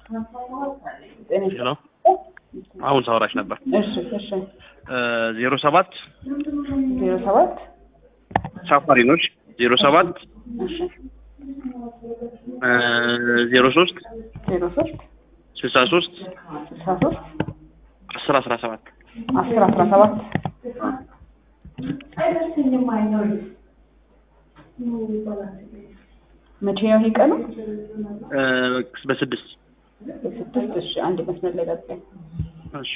ሄሎ አሁን ሳውራሽ ነበር። እሺ እሺ ዜሮ ሰባት ዜሮ ሰባት ሳፋሪኖች ዜሮ ሰባት እሺ ዜሮ ሶስት ዜሮ ሶስት ስልሳ ሶስት ስልሳ ሶስት አስር አስራ ሰባት አስር አስራ ሰባት መቼ ነው ይሄ ቀኑ? በስድስት በስድስት እሺ አንድ መስመር ላይ ጠብቀኝ። እሺ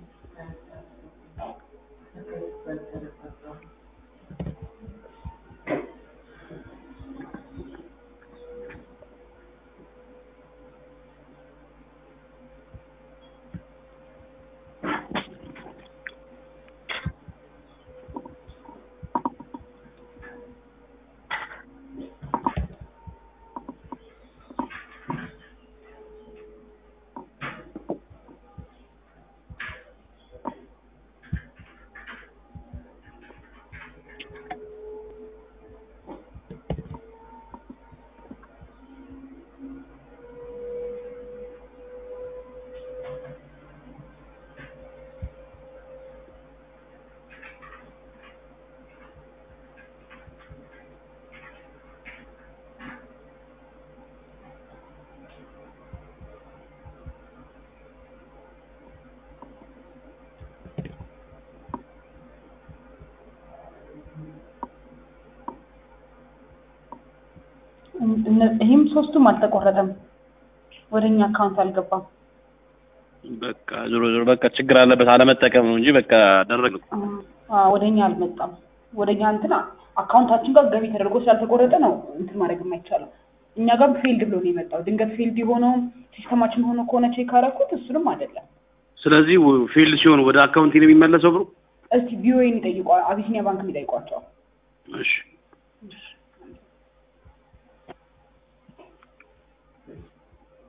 እነ- ይህም ሶስቱም አልተቆረጠም፣ ወደ እኛ አካውንት አልገባም። በቃ ዞሮ ዞሮ በቃ ችግር አለበት አለመጠቀም ነው እንጂ በቃ ደረግ አ ወደ እኛ አልመጣም። ወደ እኛ እንትና አካውንታችን ጋር ገቢ ተደርጎ ስላልተቆረጠ ነው እንትን ማድረግ የማይቻለው። እኛ ጋር ፊልድ ብሎ ነው የመጣው። ድንገት ፊልድ የሆነውም ሲስተማችን ሆኖ ከሆነ ቼክ አደረኩት፣ እሱንም አይደለም። ስለዚህ ፊልድ ሲሆን ወደ አካውንቲ ነው የሚመለሰው ብሩ እስቲ ቢኦኤን ይጠይቋ፣ አቢሲኒያ ባንክ ይጠይቋቸው። እሺ እሺ